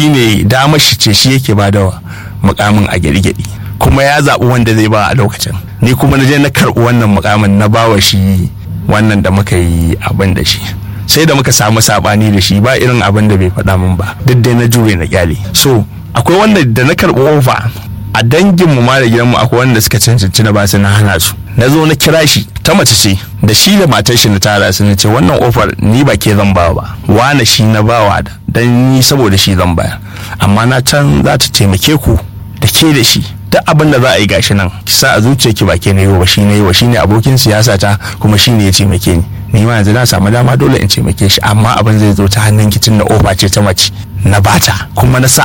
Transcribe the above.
shine damar shi ce shi yake ba da mukamin a gyaɗi kuma ya zaɓi wanda zai ba a lokacin ni kuma na je na karɓi wannan mukamin na bawa shi wannan da muka yi abin da shi sai da muka samu saɓani da shi ba irin abin da bai faɗa min ba duk dai na jure na kyale so akwai wanda da na karɓi ofa a danginmu ma da gidanmu akwai wanda suka cancanci na ba su na hana su na zo na kira shi ta mace ce da shi da matar shi na tara su na ce wannan ofar ni ba ke zan ba ba wane shi na bawa da dan ni saboda shi zan bayar amma na can za ta taimake ku da ke da shi duk abin da za a yi gashi nan ki sa a zuciya ki ba ke na yi wa shi na yi wa shi ne abokin siyasa ta kuma shi ne ya taimake ni ni ma yanzu na samu dama dole in taimake shi amma abin zai zo ta hannun kicin na ofa ce ta mace na bata kuma na sa